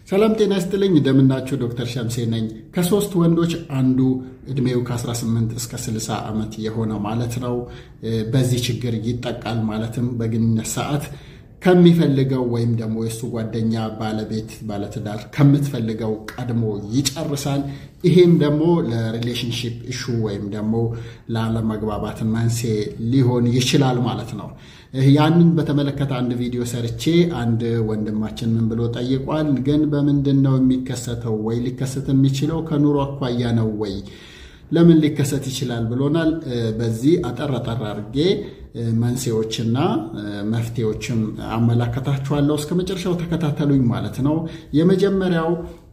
ሰላም ጤና ይስጥልኝ። እንደምናችሁ ዶክተር ሸምሴ ነኝ። ከሶስት ወንዶች አንዱ እድሜው ከ18 እስከ 60 ዓመት የሆነው ማለት ነው በዚህ ችግር ይጠቃል። ማለትም በግንኙነት ሰዓት ከሚፈልገው ወይም ደግሞ የእሱ ጓደኛ ባለቤት ባለትዳር ከምትፈልገው ቀድሞ ይጨርሳል። ይሄም ደግሞ ለሪሌሽንሽፕ ኢሹ ወይም ደግሞ ላለመግባባት መንስኤ ሊሆን ይችላል ማለት ነው። ያንን በተመለከተ አንድ ቪዲዮ ሰርቼ አንድ ወንድማችን ምን ብሎ ጠይቋል። ግን በምንድን ነው የሚከሰተው? ወይ ሊከሰት የሚችለው ከኑሮ አኳያ ነው ወይ ለምን ሊከሰት ይችላል ብሎናል። በዚህ አጠር አጠር አድርጌ መንስኤዎችና መፍትሄዎችም አመላከታችኋለሁ። እስከ መጨረሻው ተከታተሉኝ ማለት ነው። የመጀመሪያው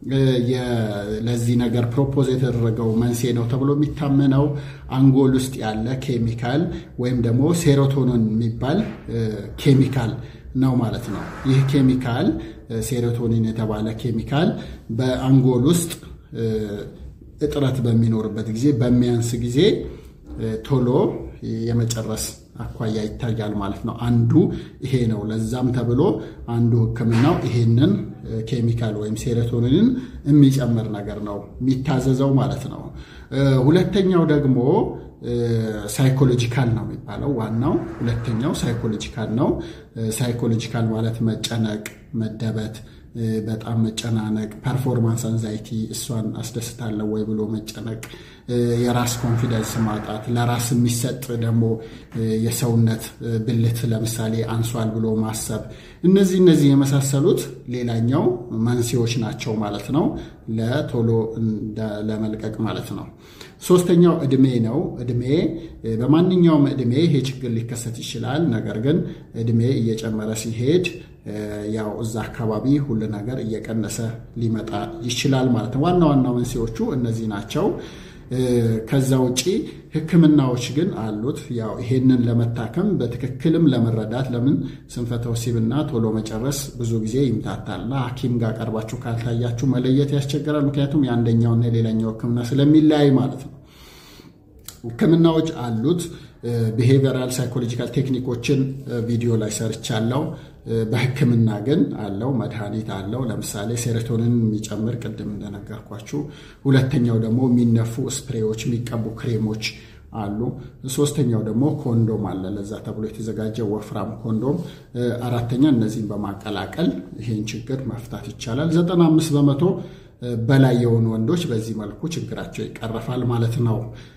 ለዚህ ነገር ፕሮፖዝ የተደረገው መንስኤ ነው ተብሎ የሚታመነው አንጎል ውስጥ ያለ ኬሚካል ወይም ደግሞ ሴሮቶኒን የሚባል ኬሚካል ነው ማለት ነው። ይህ ኬሚካል ሴሮቶኒን የተባለ ኬሚካል በአንጎል ውስጥ እጥረት በሚኖርበት ጊዜ በሚያንስ ጊዜ ቶሎ የመጨረስ አኳያ ይታያል ማለት ነው። አንዱ ይሄ ነው። ለዛም ተብሎ አንዱ ሕክምናው ይሄንን ኬሚካል ወይም ሴሮቶኒንን የሚጨምር ነገር ነው የሚታዘዘው ማለት ነው። ሁለተኛው ደግሞ ሳይኮሎጂካል ነው የሚባለው። ዋናው ሁለተኛው ሳይኮሎጂካል ነው። ሳይኮሎጂካል ማለት መጨነቅ፣ መደበት በጣም መጨናነቅ፣ ፐርፎርማንስ አንዛይቲ እሷን አስደስታለሁ ወይ ብሎ መጨነቅ፣ የራስ ኮንፊደንስ ማጣት፣ ለራስ የሚሰጥ ደግሞ የሰውነት ብልት ለምሳሌ አንሷል ብሎ ማሰብ፣ እነዚህ እነዚህ የመሳሰሉት ሌላኛው መንስኤዎች ናቸው ማለት ነው፣ ለቶሎ ለመልቀቅ ማለት ነው። ሶስተኛው እድሜ ነው። እድሜ በማንኛውም እድሜ ይሄ ችግር ሊከሰት ይችላል። ነገር ግን እድሜ እየጨመረ ሲሄድ ያው እዛ አካባቢ ሁሉ ነገር እየቀነሰ ሊመጣ ይችላል ማለት ነው። ዋና ዋና መንስኤዎቹ እነዚህ ናቸው። ከዛ ውጪ ሕክምናዎች ግን አሉት። ያው ይሄንን ለመታከም በትክክልም ለመረዳት ለምን ስንፈተ ወሲብና ቶሎ መጨረስ ብዙ ጊዜ ይምታታልና ሐኪም ጋር ቀርባችሁ ካልታያችሁ መለየት ያስቸግራል። ምክንያቱም የአንደኛውና የሌላኛው ሕክምና ስለሚለያይ ማለት ነው። ሕክምናዎች አሉት። ቢሄቪየራል ሳይኮሎጂካል ቴክኒኮችን ቪዲዮ ላይ ሰርቻለሁ። በህክምና ግን አለው መድኃኒት አለው። ለምሳሌ ሴሮቶኒን የሚጨምር ቅድም እንደነገርኳችሁ። ሁለተኛው ደግሞ የሚነፉ ስፕሬዎች፣ የሚቀቡ ክሬሞች አሉ። ሶስተኛው ደግሞ ኮንዶም አለ፣ ለዛ ተብሎ የተዘጋጀ ወፍራም ኮንዶም። አራተኛ እነዚህን በማቀላቀል ይህን ችግር መፍታት ይቻላል። ዘጠና አምስት በመቶ በላይ የሆኑ ወንዶች በዚህ መልኩ ችግራቸው ይቀረፋል ማለት ነው።